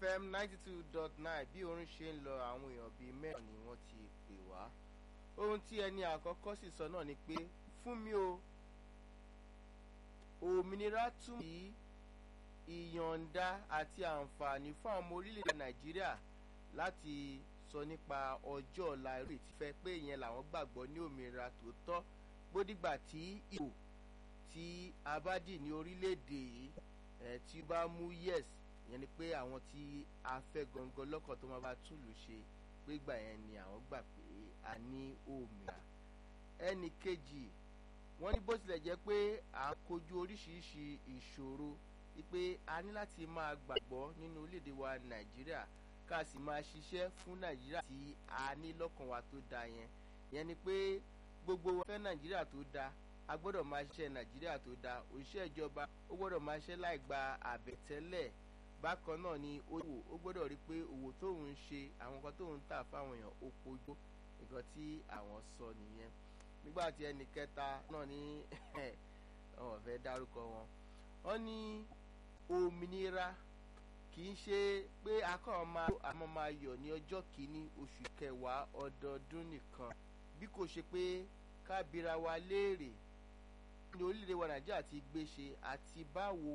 fm ninety two dot nine bí orin ṣe ń lọ àwọn èèyàn bíi mẹ́rin ni wọ́n ti pè wá ohun tí ẹni àkọ́kọ́ sì sọ náà ni pé fún mi o òmìnira túmọ̀ sí ìyọ̀ǹda àti àǹfààní fún àwọn ọmọ orílẹ̀-èdè nàìjíríà láti sọ nípa ọjọ́ ọ̀la eré tí fẹ́ pé ìyẹn làwọn gbàgbọ́ ní òmìnira tòótọ́ gbódìgbà tí ìbò tí a bá dì ní orílẹ̀-èdè yìí ẹ̀ tí ó bá mú yes ìyẹn ni pé àwọn tí a fẹ́ gangan lọ́kàn tó máa bá túlù ṣe pé gbà yẹn ni àwọn gbà pé a ní òmìnira ẹnì kejì wọ́n ní bó tilẹ̀ jẹ́ pé à ń kojú oríṣiríṣi ìṣòro wípé a ní láti máa gbàgbọ́ nínú orílẹ̀-èdè wa nàìjíríà ká sì máa ṣiṣẹ́ fún nàìjíríà tí a ní lọ́kàn wa tó dáa yẹn yẹn ni pé gbogbo wa fẹ́ nàìjíríà tó dáa a gbọ́dọ̀ máa ṣiṣẹ́ nàìjíríà tó dáa òṣìṣẹ́ ìjọba ó gbọ́dọ̀ máa ṣiṣẹ́ láì gba àbẹ̀tẹ́lẹ̀ bákan náà ni owó ó gbọ́dọ̀ rí pé òwò tóun ń ṣe àwọn nǹkan tóun ń tà fáwọn èèyàn ó kojú nǹkan tí àwọn sọ nìyẹn nígbà tí ẹnì kẹta náà ní wọn fẹ́ dárúkọ wọn wọn ní òmìnira kì í ṣe pé akọ́ máa àmọ́ máa yọ̀ ní ọjọ́ kìíní oṣù kẹwàá ọdọọdún nìkan bí kò ṣe pé kábíra wa léèrè ní orílẹ̀-èdè wa nàìjíríà ti gbé ṣe àti báwo